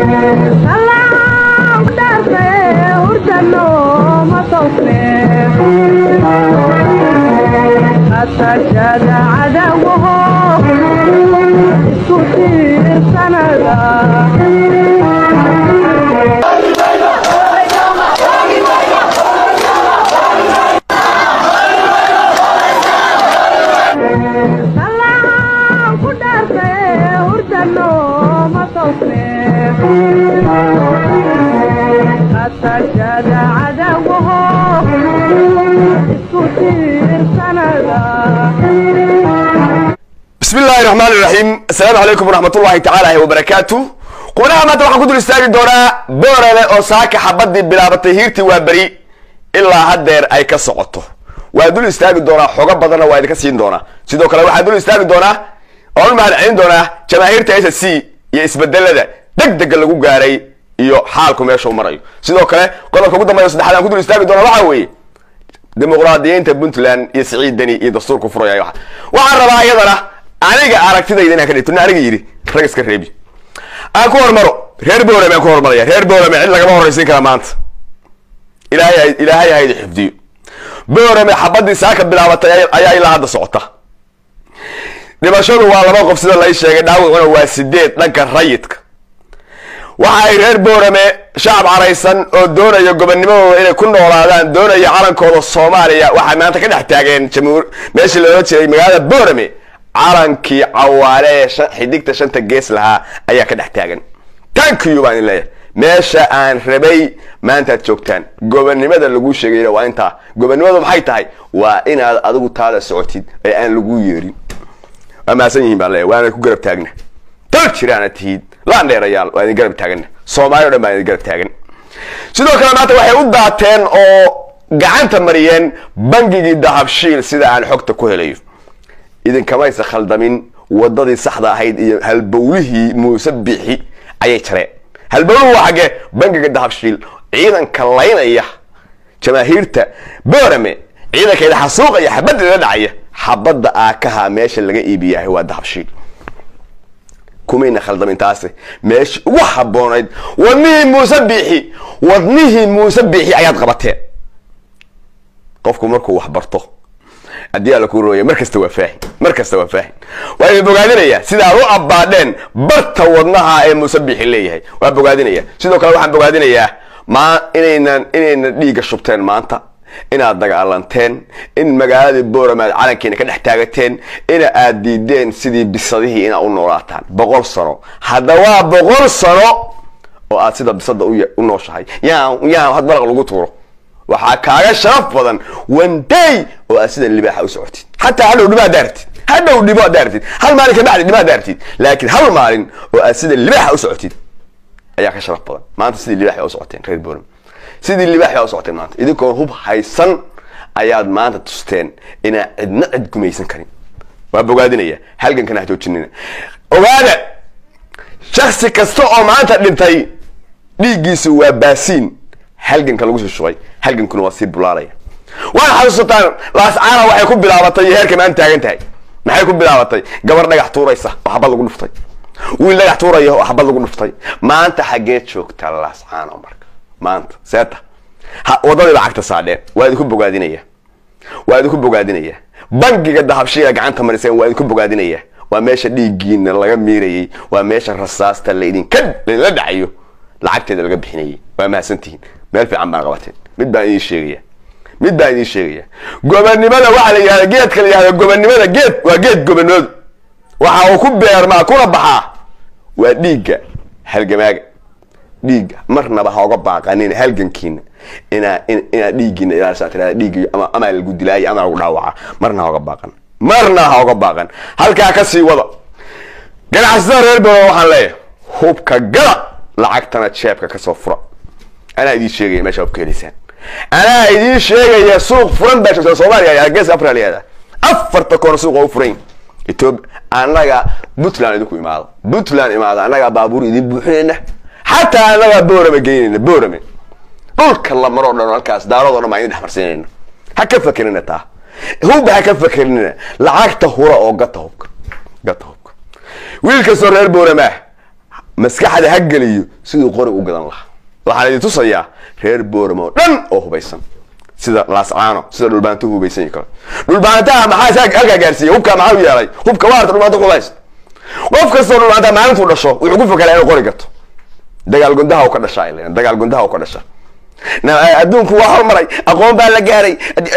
bismi illaahi raxmaan iraxiim assalaamu calaykum waraxmatullaahi tacaala wabarakaatu qubnaha maanta waxaan ku dul istaagi doonaa boorale oo saaka xabadii bilaabatay hiirtii waa beri ilaa haddeer ay ka socoto waa dul istaagi doonaa xogo badanna waa idinka siin doonaa sidoo kale waxaa dul istaagi doonaa oon mahad celin doonaa jamaahiirta s c iyo isbedelada deg dega lagu gaaray iyo xaalku meesha u marayo sidoo kale qodobka ugu dambeya saddexaad aan ku dul istaagi doona waxaa weeye dimuqraadiyiinta puntland iyo siciid deni iyo dastuurku furaya waxaan rabaa iyadana aniga aragtidayda inaan ka dhigto nin aniga yidhi rag iska reebi aan ku hormaro reer boorame aan ku hormaraya reer boorame cid lagama horraysiin kara maanta ilaahay ilaahay hayda xifdiyo boorame xabadii saaka bilaabatay ayaa ilaa hadda socota dhimashadu waa laba qof sida lay sheegay dhaawacuna waa sideed dhanka rayidka waxa ay reer boorame shacab caraysan oo doonaya gobonnimadooda inay ku noolaadaan doonaya calankooda soomaaliya waxay maanta ka dhex taageen jamhuur meeshii loola jeeday magaalada boorame calankii cawaale ee xidigta shanta gees lahaa ayaa ka dhex taagan tankiyu baan idin leeyahay meesha aan rabay maantaad joogtaan gobonnimada lagu sheegayna waa intaa gobonnimadu maxay tahay waa inaad adigu taada socotid ee aan lagu yeerin waa mahadsan yihiin baan leeyahay waana ku garab taagna dal jiraana tihid laan dheerayaal waa idin garab taagana soomaali o dhan baan idin garab taagan sidoo kale maanta waxay u daateen oo gacanta mariyeen bangigii dahabshiil sida aan xogta ku helayo idinkamaysa khaldamin wadadii saxda ahayd iyo halbowlihii muuse bixi ayay jareen halbowluhu waa xaggee bangiga dahabshiil ciidanka laynaya jamaahiirta boorame ciidankeeda xasuuqaya xabadeeda dhacaya xabadda aakaha meesha laga iibiyahay waa dahabshiil kumayna khaldamin taasi meeshii ugu haboonayd wadnihii muuse biixi wadnihii muuse biixi ayaad qabateen qofku markuu wax barto haddii alla ku rooya mar kasta waa faahin mar kasta waa faahin waa idin bogaadinayaa sidaad u abbaadheen barta wadnaha ee muuse biixi leeyahay waa bogaadinaya sidoo kale waxaan bogaadinayaa ma inaynan inayna dhiigga shubteen maanta inaad dagaalanteen in magaaladii boorame aad calankiina ka dhex taagateen ina aad diideen sidii bisadihii inaad u noolaataan boqol sano hadda waa boqol sano oo aad sida bisada u nooshahay yaa yaa had maraq lagu tuuro waxaa kaaga sharaf badan wanday oo aad sida libaaxa u socotid xataa hadhow dhibo ad daartid hadhow dhibo ad daartid hal maalin ka bacdi dhibo ad daartid laakiin hal maalin oo aad sida libaaxa u socotid ayaa ka sharaf badan maanta sidii libaaxa u socoteen reer boorame sidii libaaxa u socoteen maanta idinkoon hub haysan ayaad maanta tusteen inaa cidna cid gumaysan karin waa bogaadinaya halgankana hajoojinina ogaada shaksi kasta oo maanta dhintay dhiiggiisu waa baasiin halganka lagu sii shubay halgankuna waa sii bulaalaya waana xasuusataan laascaana waxay ku bilaabatay iyo heerka maanta taagan tahay maxay ku bilaabatay gabar dhagax tuuraysa oo xabad lagu dhuftay wiil dhagax tuuraya oo xabad lagu dhuftay maanta xaggeed joogtaa laascaano marka maanta seeta wadadii lacagta saadheen waa idinku bogaadinaya waa idinku bogaadinaya bangiga dahabshiga gacanta mariseen waa idinku bogaadinaya waa meesha dhiiggiina laga miirayay waa meesha rasaasta laydinka laydinla dhacayo lacagteeda laga bixinayay waa mahadsantihiin meel fiican baan qabateen mid baan idiin sheegaya mid baan idiin sheegaya gobonnimada waxaa la yihahda geedka la yihahda gobonnimada geed waa geed gobonoodu waxa uu ku beermaa kuna baxaa waa dhiigga halgamaaga dhiigga marnaba ha oga baaqanin halgankiina inaa inaad dhiiggiina ilaalisa tirada dhiiggi ama ama lagu dilaayo ama lagu dhaawaca marna ha oga baaqan marna ha oga baaqan halkaa ka sii wada ganacsatada reer baro waxaan leeyahay hubka gala lacagtana jeebka kasoo fura anaa idiin sheegaya meesha hubka helaysaan anaa idiin sheegaya suuq furan baa joogtaa soomaaliya geeska afrika la yihahda afarta koona suuq oo u furan ethiopia annaga puntland idinku imaado puntland imaado annagaa baabuur idin buuxinayna xataa annagaa boorame geynayna boorame dhulka la maroo dhan halkaas daaradoo dhan baa idin dhexmarsiinayna ha ka fakerina taa hubba ha ka fakerina lacagta hura oo gata hubka gata hubka wiil kastoo reer boorame ah maskaxda ha geliyo siduu qori u gadan lahaa waxaan idin tusayaa reer booramo oo dhan oo hubaysan sida laascaano sida dhulbaanto hubaysan yi kale dhulbaantaha maxaa halkaa gaarsiiya hubkaa maxaa u yeelay hubka waarta dhulbaanto hubaysa qof kastoo dhulbaantaha maalintuu dhasho wuxuu ku fakalaa inuu qori gato dagaal gundaha u ka dhasha ay leeyihin dagaal gundaha u ka dhasha adduunku waa hormaray aqoon baa la gaaray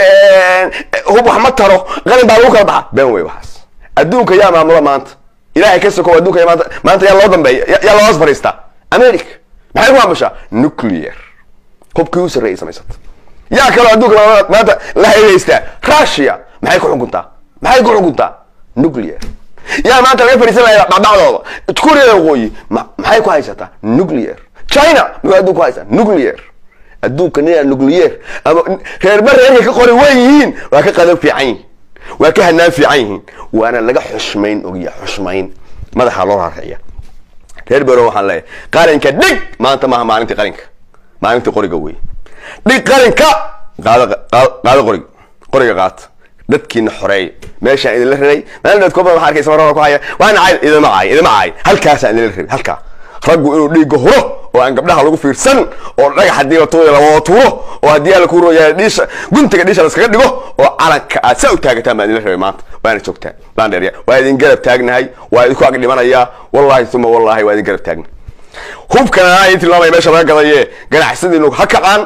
hub wax ma taro qalin baa lagu kala baxa been wey waxaas adduunka yaa maamula maanta ilahay ka sokow adduunka ya maanta maanta yaa loo dambeeya yaa loo hoos fariistaa america maxay ku maamushaa nuclear hubkii u sarreeyay samaysata yaa kaloo adduunka maanta la hayhaystaa russia maxay ku xukuntaa maxay ku xukuntaa nuclear yaa maanta laga fariisanaya dhacdhacdooda kuuriyada waqooyi maxay ku haysataa nuclear china muxuu adduun ku haysaa nuclear adduunka ninaa nuclear ama reerba reerkay ka qori way yihiin waa ka qadab fiican yihiin waa ka hanaan fiican yihiin waana laga xushmayn ogya xushmayn madaxa loo raariciya reer bero waxaan leeyahay qalinka dhig maanta maaha maalintii qalinka maalintii qoriga wey dhig qalinka qaado qaado qoriga qoriga qaata dadkiina xoreeya meeshaan idinla raray maalin kooban waxaa arkaysa marada ku haya waa nacay idima caay idima caay halkaasaan idinla rabay halkaa raggu inuu dhiigga huro oo aan gabdhaha lagu fiirsan oo dhagax haddii la tuuro lawada tuuro oo haddii ala ku royaa dhiisha guntiga dhiisha laskaga dhigo oo calanka aad saa u taagataan baan idinla rabay maanta waana joogtaan baan dheerya waa idin garab taagnahay waa idinku ag dhimanayaa wallahi uma wallahi waa idin garab taagna hubkana idin tilmaamaya meesha laga gadaye ganacsadiinu ha kacaan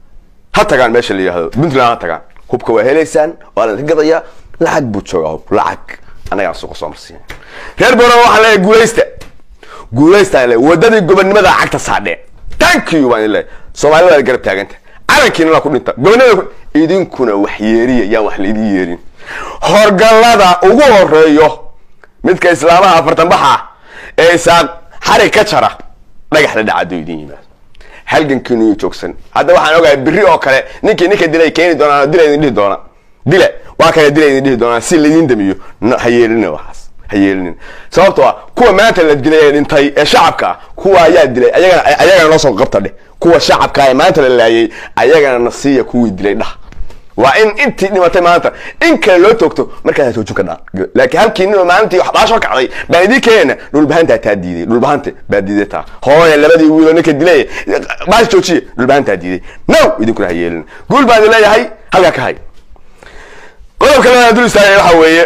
ha tagaan meesha la yihahdo puntland ha tagaan hubka waa helaysaan waa la gadayaa lacag buu joogaa hub lacag annagaan suuqa soo marsiiya reer boorama waxaan leeyahay guulaysta guulaystaan le wadadii gobonnimada cagta saadhee thank you baan idin leeyahay soomaalida waa garab taaganta calankiina la ku dhinta gobonnimada idinkuna wax yeeriya yaan wax laidin yeerin horgallada ugu horeeyo midka islaamaha afartan baxa ee isaaq xarig ka jara dhagax la dhacado idin yimaado halgankiinu yu joogsan hadda waxaan ogahay biri oo kale ninkii ninka dilay keeni doonaan dila idin dhihi doona dile waa kale dila idin dhihi doonaan si laydin damiyo ha yeelina waxaas ha yeelinin sababtoo ah kuwa maanta la dilay ee dhintay ee shacabka ah kuwa ayaa dilay ayagana ayagana noo soo qabta dheh kuwa shacabka ee maanta la laayay ayagana nasiya kuwii dilay dhah waa in intii dhimatay maanta in kale loo toogto markaasaa joojin ka dhaa laakiin halkii nin maalintii wax baasho kacday baan idiin keenayna dhulbahantaa taa diiday dhulbahante baa diiday taa hooya labadii wiiloo ninka dilay baas joojiye dhulbahantaa diiday now idinkuna ha yeelin guul baan idin leeyahay halkaa ka hay qodobka labaad dul istaagay waxa weeye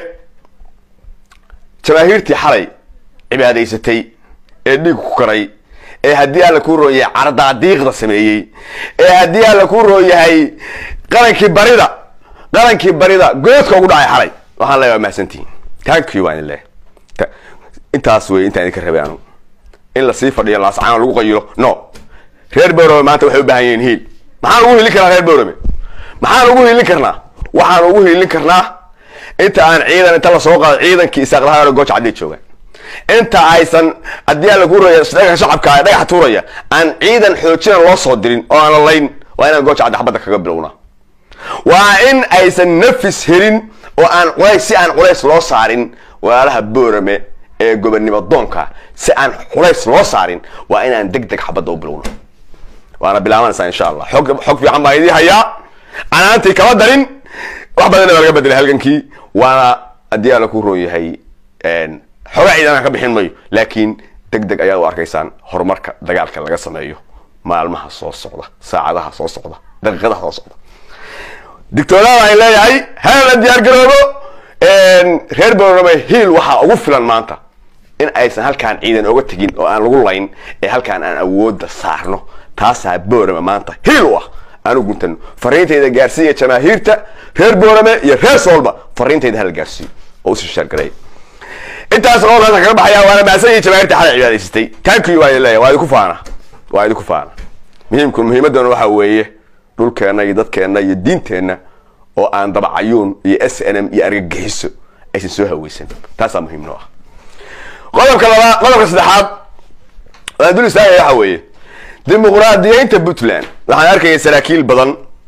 jamaahiirtii xalay cibaadaysatay ee dhiig ku karay ee haddii alla kuu roon yahay cardaadiiqda sameeyey ee haddii alla kuu roon yahay qarankii barida qarankii barida goodka ugu dhacay xalay waxaan leeyahay waa mahadsantihiin thank you baan idin leeyahay intaas wey intaan idinka rabay anu in lasii fadhiyo laascaan lagu qayilo no reer borome maanta waxay u baahan yihiin hiil maxaan ugu hiilin karnaa reer borome maxaan ugu hiilin karnaa waxaan ugu hiilin karnaa inta aan ciidan inta lasoo qaado ciidankii isaaqlahaa gooja cadday joogaan inta aysan haddii aan lagu roya dhagaxa shacabka dhagaxa tuuraya aan ciidan xoojina loo soo dirin oo aan la layn waa inaan gooja cadda xabadda kaga bilowna waa in aysan nafis helin oo aan culays si aan culays loo saarin walaalaha boorame ee gobonnimo doonka si aan culays loo saarin waa inaan deg deg xabadda u bilowno waana bilaabanaysaa insha allah xog xog fiican baa idii hayaa anaantii kama darin wax badanna baa laga bedelay halgankii waana haddii alla ku roon yahay xoga ciidan aan ka bixin mayo laakiin deg deg ayaad u arkaysaan horumarka dagaalka laga sameeyo maalmaha soo socda saacadaha soo socda daqiiqadaha soo socda dictooraada ay leeyahay hala diyaar garoobo reer borome hiil waxaa ugu filan maanta in aysan halkaan ciidan oga tegin oo aan lagu layn ee halkaan aan awoodda saarno taasaa borome maanta hiil u ah aanu guntano fariintayda gaarsiiya jamaahiirta reer borome iyo reer soolba fariintayda hala gaarsiiyo oo usii shaargareey intaas oo meesha kaga baxaya waana maasan iyo jamaahiirta xalay cibaadaysatay thank you waa idin leeyahay waa idinku faana waa idinku faana muhiimku muhiimadana waxaa weeye dhulkeenna iyo dadkeenna iyo diinteenna oo aan dabacayuun iyo s n m iyo argagixiso aysan soo haweysan taasaa muhiim noo ah qodobka labaad qodobka saddexaad aan dul istaagaya waxa weeye dimuqraadiyeynta puntland waxaan arkaya saraakiil badan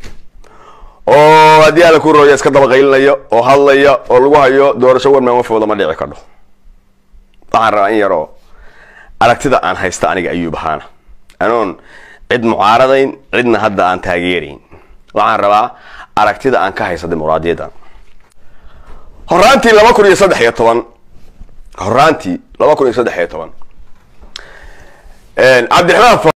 oo haddii alla ku rooya iska dabaqaylinaya oo hadlaya oo lagu hayo doorasho warmaan wafooda ma dhici kadho waxaan rabaa in yaroo aragtida aan haysta aniga ayuub ahaana anoon cid mucaaradayn cidna hadda aan taageerayn waxaan rabaa aragtida aan ka haysta dimuqraadiyadda horaantii laba kun iyo saddex iyo toban horaantii laba kun iyo saddex iyo toban cabdiraxmaan